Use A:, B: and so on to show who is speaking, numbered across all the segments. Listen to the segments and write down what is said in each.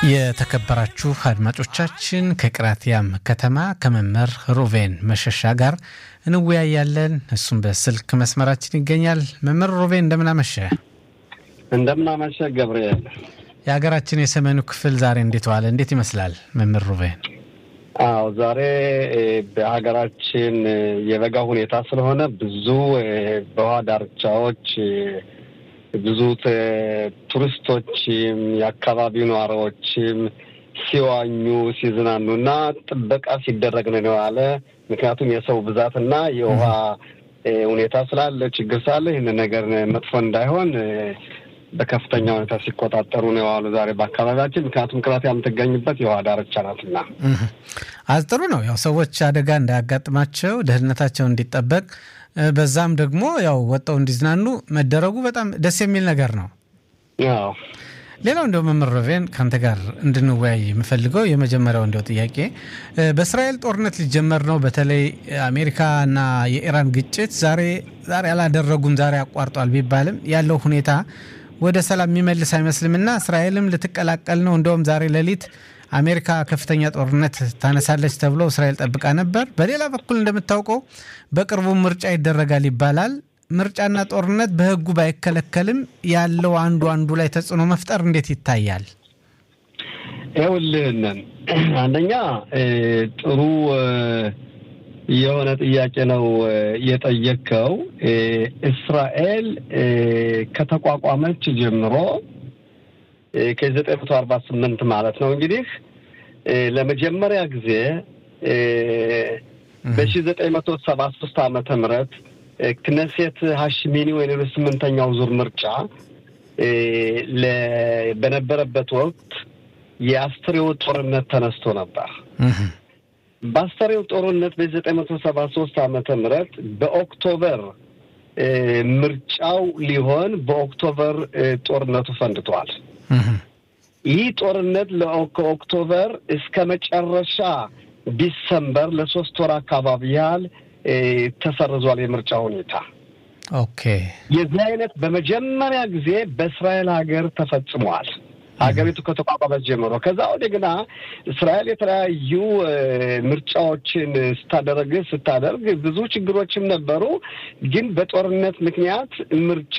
A: የተከበራችሁ አድማጮቻችን ከቅራቲያም ከተማ ከመምህር ሩቬን መሸሻ ጋር እንወያያለን። እሱም በስልክ መስመራችን ይገኛል። መምህር ሩቬን እንደምናመሸ
B: እንደምናመሸ ገብርኤል።
A: የሀገራችን የሰሜኑ ክፍል ዛሬ እንዴት ዋለ? እንዴት ይመስላል መምህር ሩቬን?
B: አዎ ዛሬ በሀገራችን የበጋ ሁኔታ ስለሆነ ብዙ በውሃ ዳርቻዎች ብዙ ቱሪስቶችም የአካባቢው ነዋሪዎችም ሲዋኙ ሲዝናኑ እና ጥበቃ ሲደረግ ነው የዋለ። ምክንያቱም የሰው ብዛትና የውሃ ሁኔታ ስላለ ችግር ስላለ ይህን ነገር መጥፎ እንዳይሆን በከፍተኛ ሁኔታ ሲቆጣጠሩ ነው የዋሉ ዛሬ በአካባቢያችን። ምክንያቱም ቅራት የምትገኝበት የውሃ ዳርቻ ናትና
A: አጥሩ ነው ያው ሰዎች አደጋ እንዳያጋጥማቸው ደህንነታቸው እንዲጠበቅ በዛም ደግሞ ያው ወጣው እንዲዝናኑ መደረጉ በጣም ደስ የሚል ነገር ነው።
B: አዎ
A: ሌላው እንደው መምህር ሩቬን ከአንተ ጋር እንድንወያይ የምፈልገው የመጀመሪያው እንደው ጥያቄ በእስራኤል ጦርነት ሊጀመር ነው። በተለይ አሜሪካና የኢራን ግጭት ዛሬ ዛሬ አላደረጉም ዛሬ አቋርጧል ቢባልም ያለው ሁኔታ ወደ ሰላም የሚመልስ አይመስልምና እስራኤልም ልትቀላቀል ነው። እንደውም ዛሬ ሌሊት አሜሪካ ከፍተኛ ጦርነት ታነሳለች ተብሎ እስራኤል ጠብቃ ነበር። በሌላ በኩል እንደምታውቀው በቅርቡ ምርጫ ይደረጋል ይባላል። ምርጫና ጦርነት በሕጉ ባይከለከልም ያለው አንዱ አንዱ ላይ ተጽዕኖ መፍጠር እንዴት ይታያል?
B: ይኸውልህንን አንደኛ ጥሩ የሆነ ጥያቄ ነው የጠየቅከው። እስራኤል ከተቋቋመች ጀምሮ ከዘጠኝ መቶ አርባ ስምንት ማለት ነው እንግዲህ ለመጀመሪያ ጊዜ በሺ ዘጠኝ መቶ ሰባ ሶስት ዓመተ ምህረት ክነሴት ሀሽሚኒ ወይም ስምንተኛው ዙር ምርጫ በነበረበት ወቅት የአስተሬው ጦርነት ተነስቶ ነበር። በአስተሬው ጦርነት በዘጠኝ መቶ ሰባ ሶስት ዓመተ ምህረት በኦክቶበር ምርጫው ሊሆን በኦክቶበር ጦርነቱ ፈንድቷል። ይህ ጦርነት ከኦክቶበር እስከ መጨረሻ ዲሰምበር ለሶስት ወር አካባቢ ያህል ተሰርዟል የምርጫ ሁኔታ።
A: ኦኬ
B: የዚህ አይነት በመጀመሪያ ጊዜ በእስራኤል ሀገር ተፈጽሟል። ሀገሪቱ ከተቋቋመች ጀምሮ ከዛ ወዲህ ግና እስራኤል የተለያዩ ምርጫዎችን ስታደረግ ስታደርግ ብዙ ችግሮችም ነበሩ። ግን በጦርነት ምክንያት ምርጫ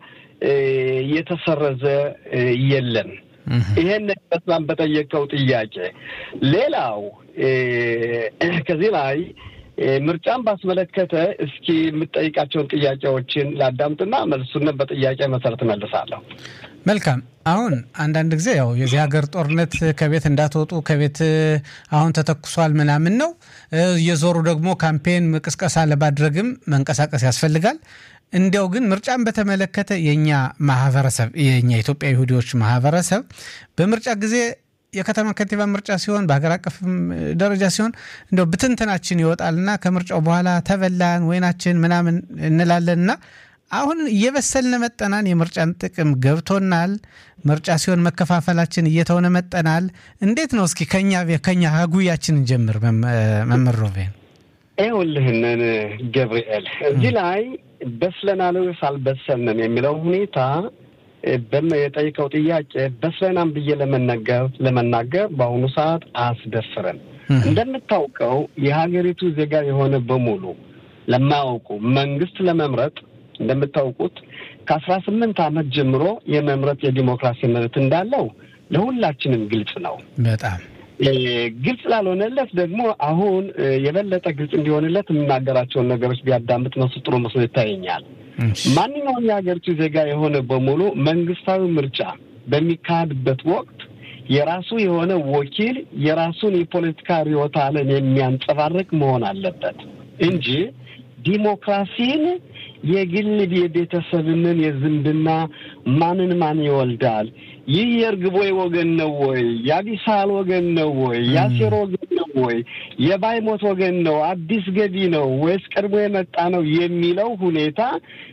B: የተሰረዘ የለም። ይሄን በጣም በጠየቀው ጥያቄ ሌላው ከዚህ ላይ ምርጫን ባስመለከተ እስኪ የምጠይቃቸውን ጥያቄዎችን ላዳምጥና መልሱን በጥያቄ መሰረት መልሳለሁ።
A: መልካም። አሁን አንዳንድ ጊዜ ያው የዚህ ሀገር ጦርነት ከቤት እንዳትወጡ ከቤት አሁን ተተኩሷል ምናምን ነው። እየዞሩ ደግሞ ካምፔን ቅስቀሳ ለማድረግም መንቀሳቀስ ያስፈልጋል። እንዲያው ግን ምርጫን በተመለከተ የእኛ ማህበረሰብ የእኛ ኢትዮጵያ ይሁዲዎች ማህበረሰብ በምርጫ ጊዜ የከተማ ከንቲባ ምርጫ ሲሆን በሀገር አቀፍም ደረጃ ሲሆን እንደው ብትንትናችን ይወጣልና ከምርጫው በኋላ ተበላን ወይናችን ምናምን እንላለንና አሁን እየበሰልን መጠናን የምርጫን ጥቅም ገብቶናል። ምርጫ ሲሆን መከፋፈላችን እየተሆነ መጠናል። እንዴት ነው እስኪ ከኛ ከኛ ሀጉያችን እንጀምር። መምህር ሩቬን
B: ይኸውልህንን ገብርኤል እዚህ ላይ በስለናል ወይስ አልበሰልንም የሚለው ሁኔታ የጠይቀው ጥያቄ በስለናም ብዬ ለመናገር ለመናገር በአሁኑ ሰዓት አያስደፍርም። እንደምታውቀው የሀገሪቱ ዜጋ የሆነ በሙሉ ለማያውቁ መንግስት ለመምረጥ እንደምታውቁት ከአስራ ስምንት ዓመት ጀምሮ የመምረጥ የዲሞክራሲ መብት እንዳለው ለሁላችንም ግልጽ ነው።
A: በጣም
B: ግልጽ ላልሆነለት ደግሞ አሁን የበለጠ ግልጽ እንዲሆንለት የምናገራቸውን ነገሮች ቢያዳምጥ መስሎ ጥሩ መስሎ ይታየኛል። ማንኛውም የሀገሪቱ ዜጋ የሆነ በሙሉ መንግስታዊ ምርጫ በሚካሄድበት ወቅት የራሱ የሆነ ወኪል የራሱን የፖለቲካ ርዕዮተ ዓለም የሚያንጸባርቅ መሆን አለበት እንጂ ዲሞክራሲን የግል የቤተሰብንን የዝምድና ማንን ማን ይወልዳል፣ ይህ የእርግቦይ ወገን ነው ወይ፣ የአቢሳል ወገን ነው ወይ፣ የአሴር ወገን ነው ወይ፣ የባይሞት ወገን ነው፣ አዲስ ገቢ ነው ወይስ ቀድሞ የመጣ ነው የሚለው ሁኔታ